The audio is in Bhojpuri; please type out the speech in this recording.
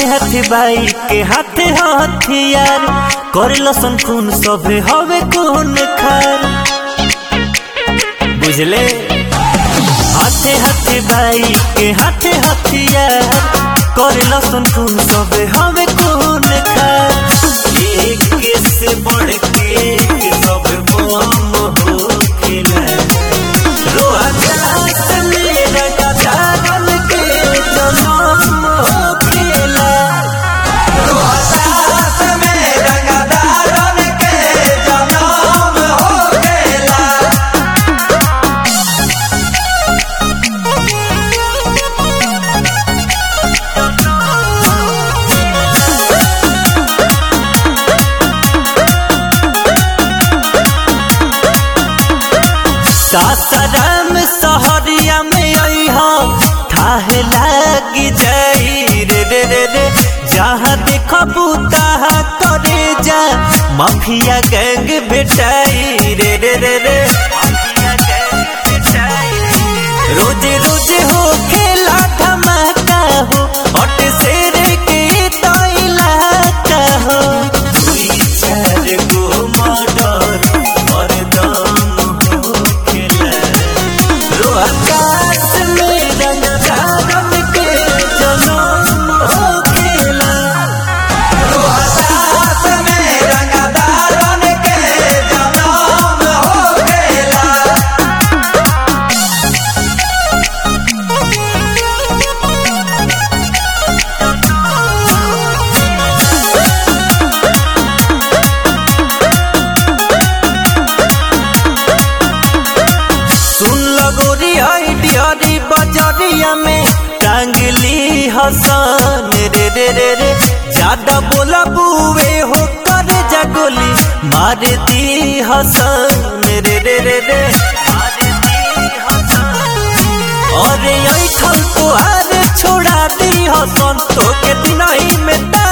हाथे बाई के हाथे हथियार करे लसन खून सभे हवे खून खार बुझले हाथे हाथे बाई के हाथे हथियार करे लसन खून सभे हवे खून खार एक से बढ़ के के सब बम हो खेला रोहतास मेरा गजानन के जनम हो खेला रोहतास में रंगदारन के जनम हो गेला सासाराम सहरिया में अइहा थाहे लागी जाई रे रे रे रे जहाँ देखबू तहाँ करे जा माफिया गैंग भेटाई रे रे रे रे रोजे रोजे हो खेला धमाका हो अट शेर के तो इलाका हो दुई चार गो मर्डर मर्दम हो खेला रोहतास में रंगदारन के जनम हो खेला रोहतास में रंगदारन के जनम हो गेला सुन लगोरी आई डियरी बजरिया में टांगली हसन रे रे रे रे ज्यादा बोला बुए हो कर जगोली मार दी हसन रे रे रे रे अरे ऐठल तो आर छोड़ा दी हसन तो के दिन ही में